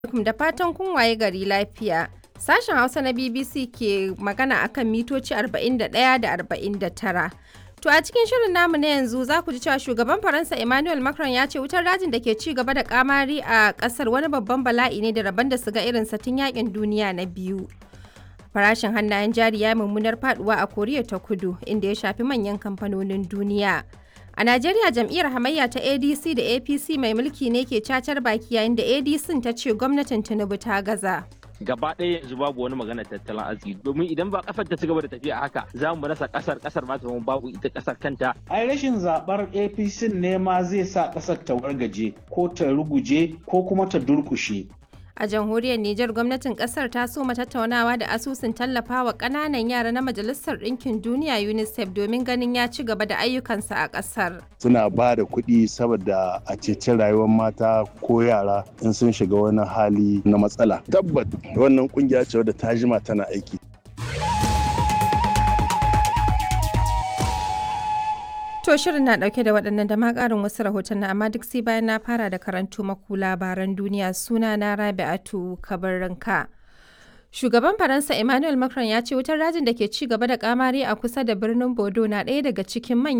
alaikum da fatan kun waye gari lafiya. Sashen Hausa na BBC ke magana akan mitoci 41 da 49. To a cikin shirin namu na yanzu za ku ji cewa shugaban Faransa Emmanuel Macron ya ce wutar dajin da ke ci gaba da kamari a kasar wani babban bala'i ne da rabon da su ga irin satin yakin duniya na biyu. Farashin hannayen jari ya mummunar faduwa a Koriya ta Kudu inda ya shafi manyan kamfanonin duniya. A Najeriya jam'iyyar hamayya ta ADC da APC mai mulki ne ke cacar baki yayin da ADC ta ce gwamnatin Tinubu ta gaza. gaba ɗaya yanzu babu wani magana tattalin arziki domin idan ba kasar ta ci gaba da tafiya haka za mu rasa kasar kasar ma ta zama babu ita kasar kanta ai rashin zabar apc ne ma zai sa kasar ta wargaje ko ta ruguje ko kuma ta durkushe A jamhuriyar Nijar gwamnatin kasar ta soma tattaunawa da asusun tallafawa ƙananan yara na Majalisar Ɗinkin Duniya UNICEF domin ganin ya ci gaba da ayyukansa a ƙasar. Suna ba da kuɗi saboda a ceci rayuwar mata ko yara in sun shiga wani hali na matsala. Tabbat wannan kungiya ce wadda ta jima tana aiki. To shirin na dauke da waɗannan da ma ƙarin wasu rahoton amma duk sai bayan na fara da karantu maku labaran duniya suna na Rabi'atu Kabarranka. Shugaban Faransa Emmanuel Macron ya ce wutar rajin da ke ci gaba da kamari a kusa da birnin Bodo na ɗaya daga cikin manyan